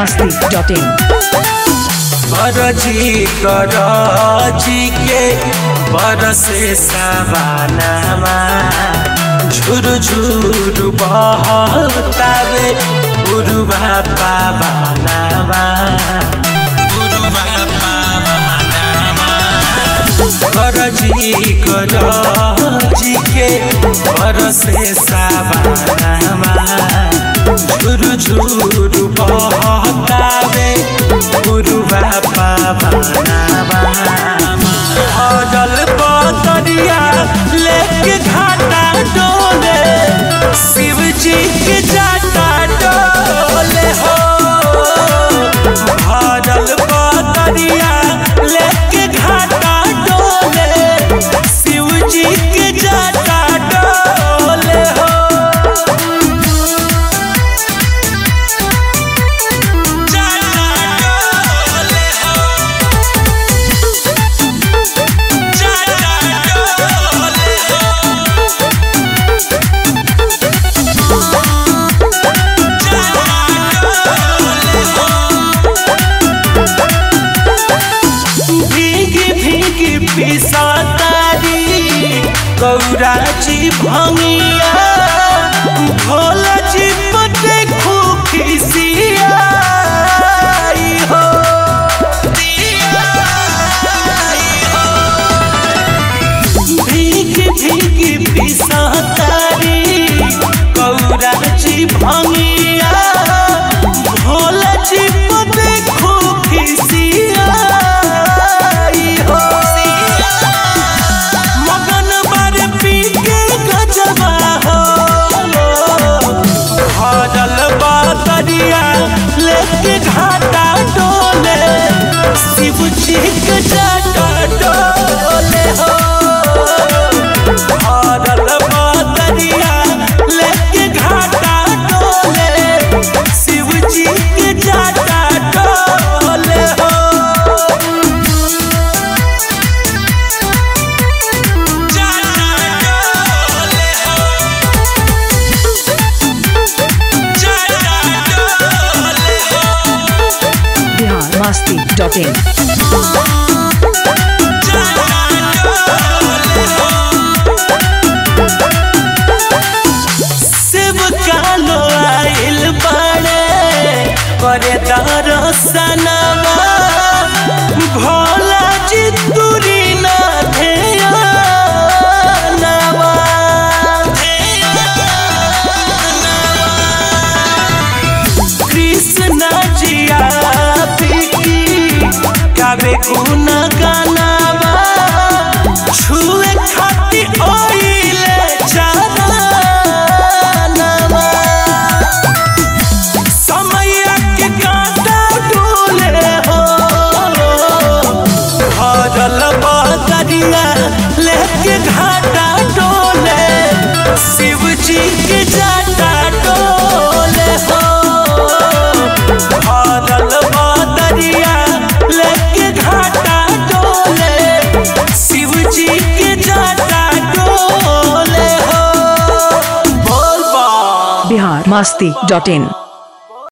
biharmasti.in बरजी करजी के बरसे सवानामा झुरु झुरु बहतावे उरुवा पावानामा उरुवा पावानामा बरजी करजी के बरसे सवानामा झुरु झुरु बहतावे उरुवा पावानामा हजल बतरिया लेके घाटा डोले शिव जी के जाता डोले हो हजल बतरिया लेके घाटा डोले शिव जी के जाता डोले हो जाता डोले हो जाता डोले हो भीगी भीगी पिसातारी गौरा जी भंगिया भोला जी पटे खुखिसिया हो भीगी भीगी पिसातारी गौरा जी भंगिया भोला जी पटे खुखिसिया हो मगन बारे पी के गजबा हो भरल बातरिया लेके घाटा डोले शिव जी के जाटा डोले हो भरल बातरिया लेके घाटा डोले शिव जी के जाटा डोले हो जाता डोले हो जाता डोले हो biharmasti.in शिव कालो आइल बाड़े करे दरसनवा भोला जी दूरी ना ध्यानवा कृष्ण जिया पीकी गावे गुण गानावा छुए खाती ओइले जानवा समय के कांटा डोले हो भरल बदरिया लेके घाटा डोले शिव जी के जाटा डोले हो भरल बदरिया लेके घाटा डोले शिव जी के जाटा डोले हो बोल बा biharmasti.in